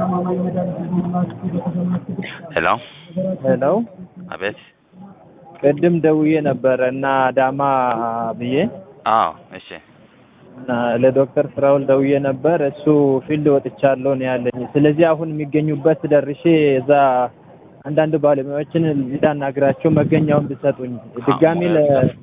ሄሎ ሄሎ አቤት። ቅድም ደውዬ ነበረ እና አዳማ ብዬ አዎ እሺ እና ለዶክተር ፍራውል ደውዬ ነበር። እሱ ፊልድ ወጥቻለሁ ነው ያለኝ። ስለዚህ አሁን የሚገኙበት ደርሼ እዛ አንዳንድ ባለሙያዎችን እንዳናግራቸው መገኛውን ብሰጡኝ ድጋሚ ለ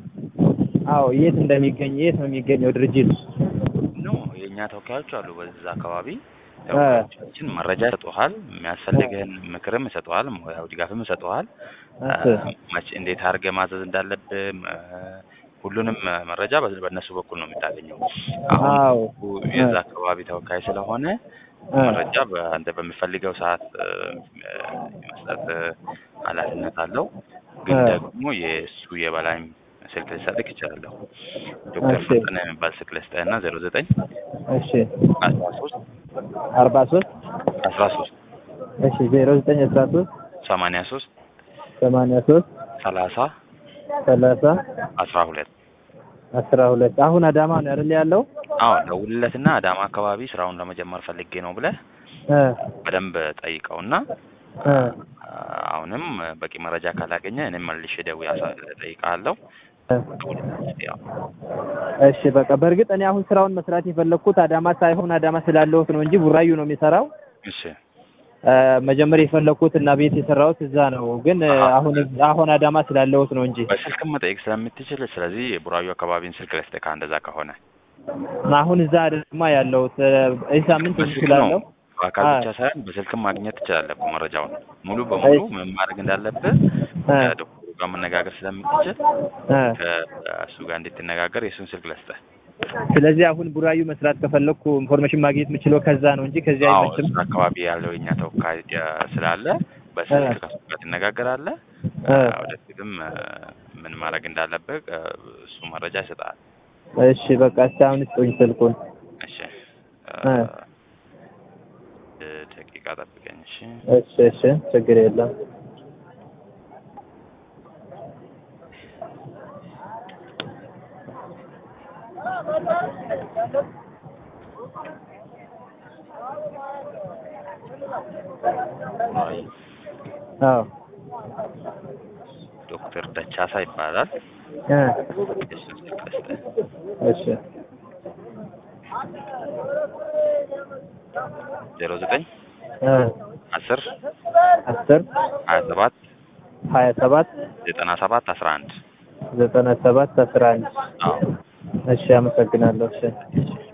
አዎ የት እንደሚገኝ የት ነው የሚገኘው ድርጅት ኖ የእኛ ተወካዮች አሉ በዛ አካባቢ ተወካዮቻችን መረጃ ይሰጡሃል። የሚያስፈልግህን ምክርም ይሰጡሃል። ሙያዊ ድጋፍም ይሰጡሃል። መቼ እንዴት አድርገህ ማዘዝ እንዳለብህ እ፣ ሁሉንም መረጃ በ- በእነሱ በኩል ነው የምታገኘው። አዎ አሁን የዛ አካባቢ ተወካይ ስለሆነ መረጃ በአንተ በሚፈልገው ሰዓት እ፣ የመስጠት እ፣ ኃላፊነት አለው። ግን እ። ደግሞ የእሱ የበላይም ስልክ ልሰጥህ ይችላለሁ። ዶክተር እሺ። ፈጠነ የሚባል ስልክ ልስጥህና ዜሮ ዘጠኝ እሺ አስራ ሶስት አርባ ሶስት አስራ ሶስት እሺ ዜሮ ዘጠኝ አስራ ሶስት ሰማንያ ሶስት ሰማንያ ሶስት ሰላሳ ሰላሳ አስራ ሁለት አስራ ሁለት አሁን አዳማ ነው አይደል ያለው? አዎ ደውልለትና አዳማ አካባቢ ስራውን ለመጀመር ፈልጌ ነው ብለህ እ በደንብ ጠይቀውና እ አሁንም በቂ መረጃ ካላገኘ እኔም መልሼ ደውዬ አሳ- እጠይቅሃለሁ። እ ያው እሺ በቃ በእርግጥ እኔ አሁን ስራውን መስራት የፈለግኩት አዳማ ሳይሆን አዳማ ስላለሁት ነው እንጂ ቡራዩ ነው የሚሰራው። እሺ እ መጀመሪያ የፈለግኩት እና ቤት የሰራሁት እዛ ነው፣ ግን እ አሁን አሁን አዳማ ስላለሁት ነው እንጂ በስልክም መጠየቅ ስለምትችል ስለዚህ የቡራዩ አካባቢን ስልክ ልስጥህ እንደዛ ከሆነ አሁን እዛ አዳማ ያለሁት እ ይህ ሳምንት በስልክ እችላለሁ። ነው በአካል ብቻ ሳይሆን በስልክም ማግኘት ትችላለህ እኮ መረጃውን ሙሉ በሙሉ ምን ማድረግ እንዳለብህ እ ከዶክተሩ ጋር መነጋገር ስለምትችል እ ከእሱ ጋር እንድትነጋገር የእሱን ስልክ ልስጥህ። ስለዚህ አሁን ቡራዩ መስራት ከፈለግኩ ኢንፎርሜሽን ማግኘት የምችለው ከዛ ነው እንጂ ከዚህ አዎ አይመችም። እሱ አካባቢ ያለው የኛ ተወካይ እ ስላለ በስልክ ከሱ ጋር ትነጋገራለህ። እ ወደፊትም እ ምን ማድረግ እንዳለብህ እ እሱ መረጃ ይሰጣል። እሺ በቃ እስኪ አሁን ስጡኝ ስልኩን። እሺ እ እ ደቂቃ ጠብቀኝ። እሺ እሺ እሺ ችግር የለም። አይ አዎ ዶክተር ደቻሳ ይባላል። እ የእሱን ስልክ ልስጥህ። እሺ ዜሮ ዘጠኝ እ አስር አስር ሀያ ሰባት ሀያ ሰባት ዘጠና ሰባት አስራ አንድ ዘጠና ሰባት አስራ አንድ አዎ እሺ አመሰግናለሁ። እሺ እሺ